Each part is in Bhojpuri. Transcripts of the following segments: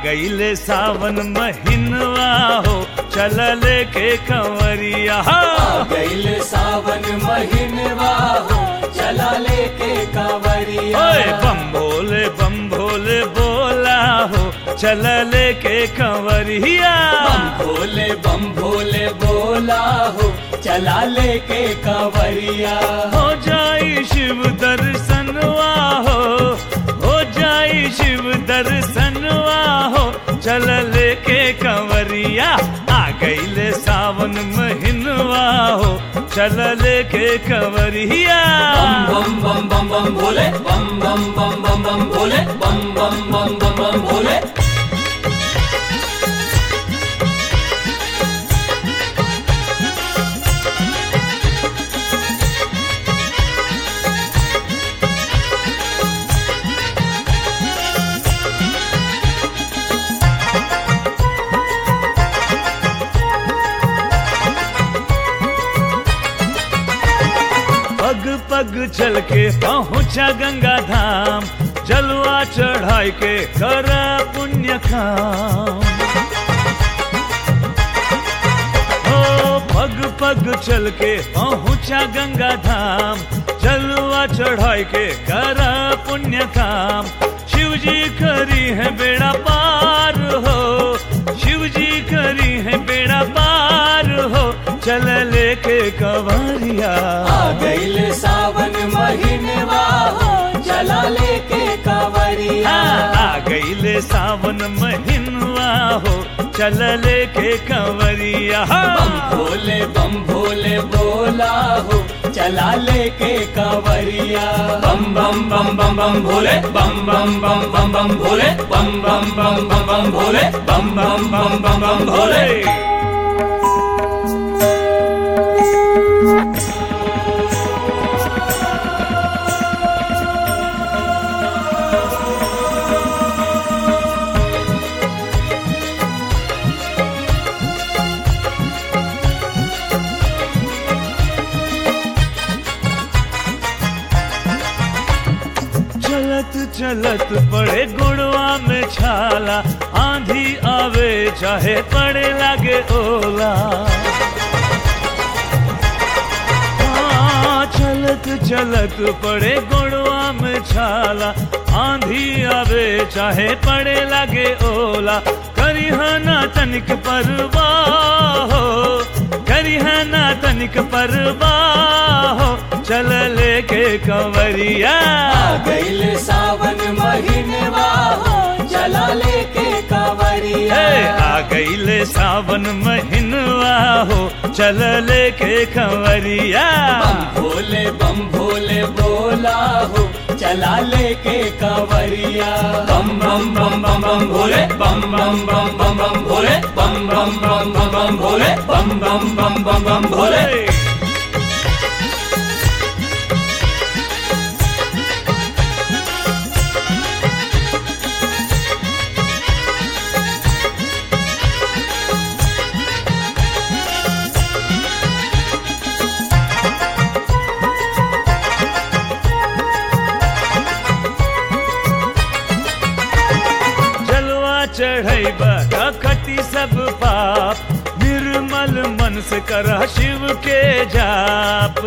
गईले सावन महीनवा हो चल लेके कंवरिया आ गईल सावन महीनवा हो चला लेके कांवरिया ओए बम भोले बम भोले बोला हो चल लेके कंवरिया बम भोले बम भोले बोला हो चला लेके कांवरिया हो जाई शिव दर्शनवा हो हो जाई शिव दर्शनवा हो चल लेके कंवरिया आ गईले सावन महीनवा हो चल लेके कंवरिया बम बम बम बम बम भोले बम बम बम बम बम भोले बम बम बम बम बम भोले पग पग चल के पहुंचा गंगा धाम जलवा चढ़ाई के कर पुण्य काम ओ पग पग चल के पहुंचा गंगा धाम जलवा चढ़ाई के कर पुण्य काम शिव जी करी है बेड़ा पार हो शिव जी करी है बेड़ा पार हो चल लेके कंवरिया आ गईल सावन महीनवा हो चला लेके कांवरिया आ गईले सावन महीनवा हो चल लेके कंवरिया बम भोले बम भोले बोला हो चला लेके कांवरिया बम बम बम बम बम भोले बम बम बम बम बम भोले बम बम बम बम बम भोले बम बम बम बम बम भोले चलत चलत पड़े गुड़वा में छाला आंधी आवे चाहे पड़े लागे ओला हाँ, चलत चलत पड़े गुड़वा में छाला आंधी आवे चाहे पड़े लागे ओला करी ना तनिक परवाह हो करी ना तनिक परवाह हो चल लेके कंवरिया आ गईल सावन महीनवा हो चला लेके कांवरिया हे आ गईले सावन महीनवा हो चल लेके कंवरिया बम भोले बम भोले बोला हो चला लेके कांवरिया बम बम बम बम बम भोले बम बम बम बम बम भोले बम बम बम बम बम भोले बम बम बम बम बम भोले जलवा चढ़ैब कटी सब पाप निर्मल मन से कर शिव के जाप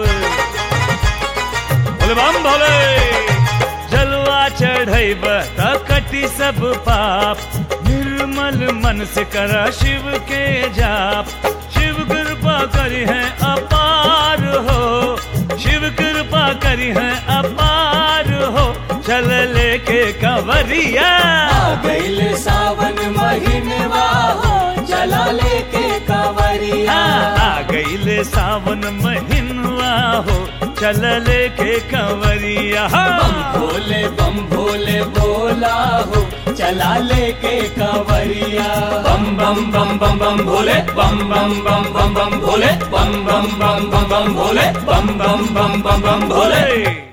बोले बम भोले जलवा चढ़ैब कटी सब पाप निर्मल मन से कर शिव के जाप शिव कृपा करी है अपार हो शिव कृपा करी है अपार हो चल लेके कंवरिया आ गईल सावन महीनवा हो चला लेके कांवरिया आ गईले सावन महीनवा हो चल लेके कंवरिया बम भोले बम भोले बोला हो चला लेके कांवरिया बम बम बम बम बम भोले बम बम बम बम बम भोले बम बम बम बम बम भोले बम बम बम बम बम भोले भोले